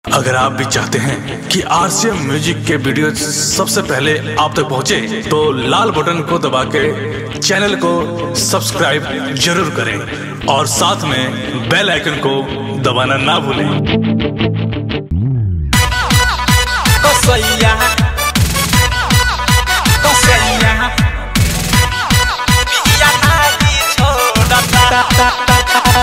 अगर आप भी चाहते हैं कि आरसीएम म्यूजिक के वीडियो सबसे पहले आप तक पहुंचे, तो लाल बटन को दबा के चैनल को सब्सक्राइब जरूर करें और साथ में बेल आइकन को दबाना ना भूलें कसैया कसैया पिया नारी छोड़ता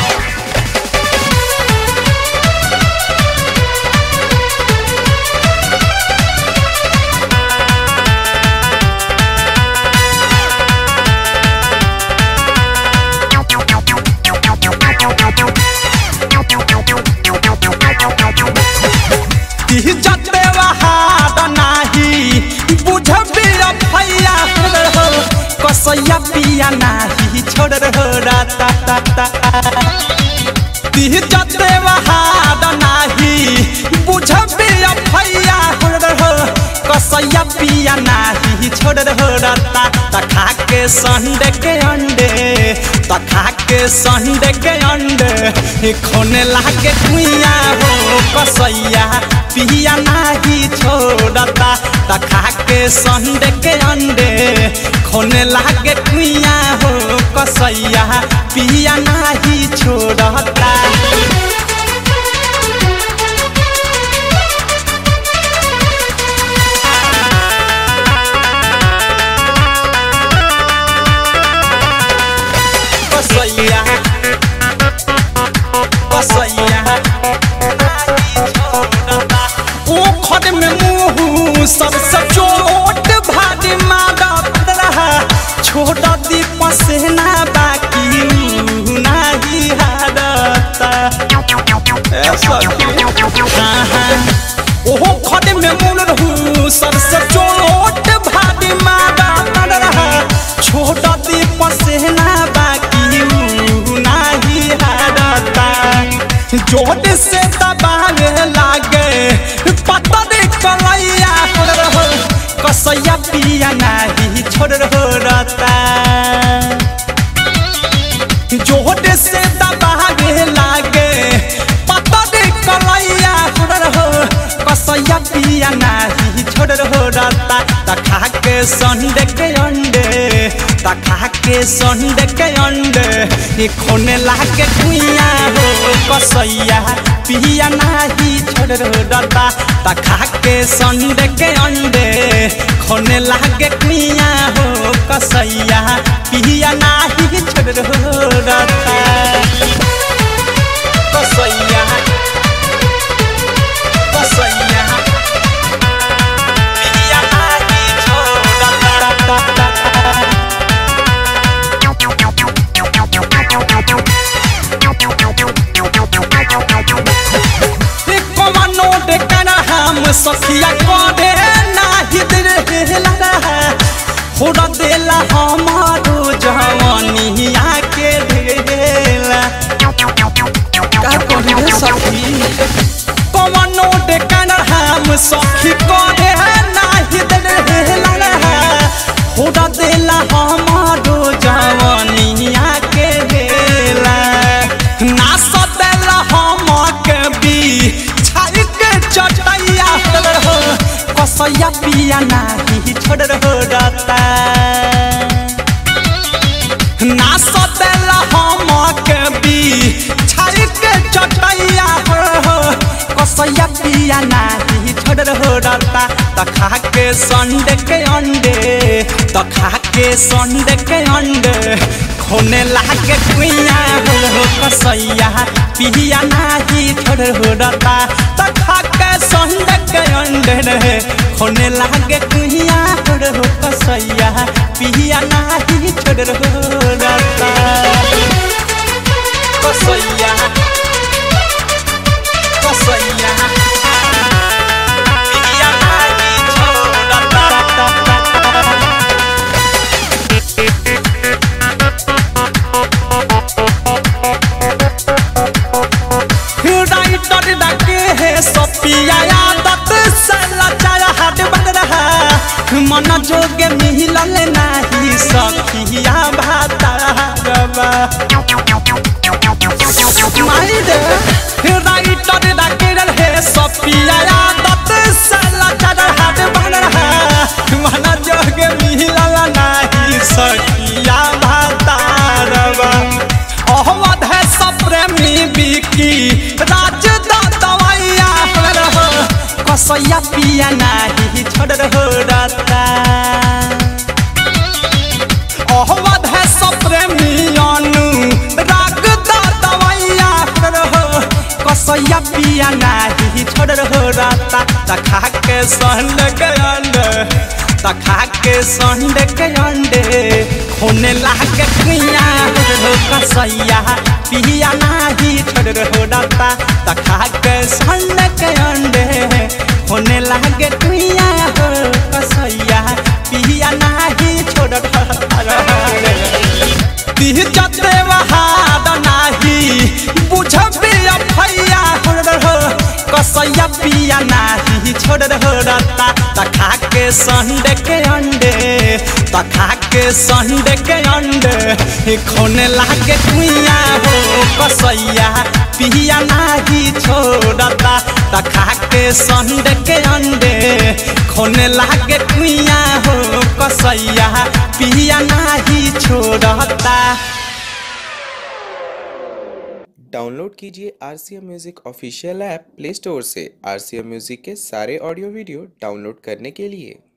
जते वहाद नाही बुझबी भैया हो कसैया पिया नाही छोड़ रहो राता ता ता तिह जते वहाद नाही बुझबी भैया हो कसैया पिया नाही छोड़ रहो राता त खा के संडे के अंडे त खा के संडे के अंडे खोने लागे कुइया हो कसैया पिया नाही छोड़ता त खा के संडे के अंडे खोने लागे कुइया हो कसैया पिया नाही छोड़ता कसैया कसैया ओखर में मुँह सबसे चोट भारी मारत रहा छोड़ दी पसेना बाकी ऊ नाही हारता ए सखी हाँ हाँ ओहो खड़े में मुन रहू सबसे चोट भारी मारत रहा छोड़ दी पसेना बाकी ऊ नाही हारता जोर से दबावे लागे पता दे कलैया छोड़ रहो कसैया पिया नाही छोड़ रहो रता जोर से दबावे लागे पता दे कलैया छोड़ रहो कसैया पिया नाही छोड़ रहो रता त खा के संडे के अंडे त खा के संडे के अंडे ये खोने लागे कुइया हो कसैया पिया नाही छोड़ रहो रता त खा के संडे के अंडे खोने लागे कुइया हो कसैया पिया नाही छोड़ रहो रता कसैया कसैया पिया नाही छोड़ता कमानो डे कना हम सखिया करे नाही दिल हेला होड़ा देला हमारो जवानिया के ढेला का करी सखी कमानो डे कना हम सखी करे नाही दिल हेला होड़ा देला हमारो जवानिया के ढेला ना सदेला हम के भी छाई के चटैया हो कसैया पिया नाही छोड़ रहो रता ना सदेला हम के भी छाई के चटैया हो कसैया पिया नाही छोड़ रहो रता त खा के संडे के अंडे त खा के संडे के अंडे खोने लागे कुइया हो कसैया पिया नाही छोड़ रहो रता त खा के संडे के अंडे रे खोने लागे कुइया हो कसैया पिया नाही छोड़ रहो रता कसैया कसैया पिया नाही छोड़ता राइटर डाके है सपिया आदत से लचाया हाथ बन रहा मन जोगे मिलल नाही सखिया भाता रवा माई रे राइटर डाके है कसैया पिया नाही छोड़ हो रता अहवध है सप्रेमियानु राग दा दवैया हो कसैया पिया नाही छोड़ हो रता तखा के संड के अंडे तखा के संड के अंडे होने लागे कुइया हो कसैया पिया नाही छोड़ हो रता तखा के संड के अंडे होने लागे कुइया हो कसैया पिया नाही छोड़ तीह जते वहाद नाही बुझबे भैया हो कसैया पिया नाही छोड़ हो रता तखा के संडे के अंडे तखा के संडे के अंडे खोने लागे कुइया हो कसैया पिया नाही छोड़ता तखा के संडे के अंडे खोने लागे कुइया हो कसैया पिया नाही छोड़ता डाउनलोड कीजिए R C M music official app play store से आर सी एम म्यूज़िक के सारे ऑडियो वीडियो डाउनलोड करने के लिए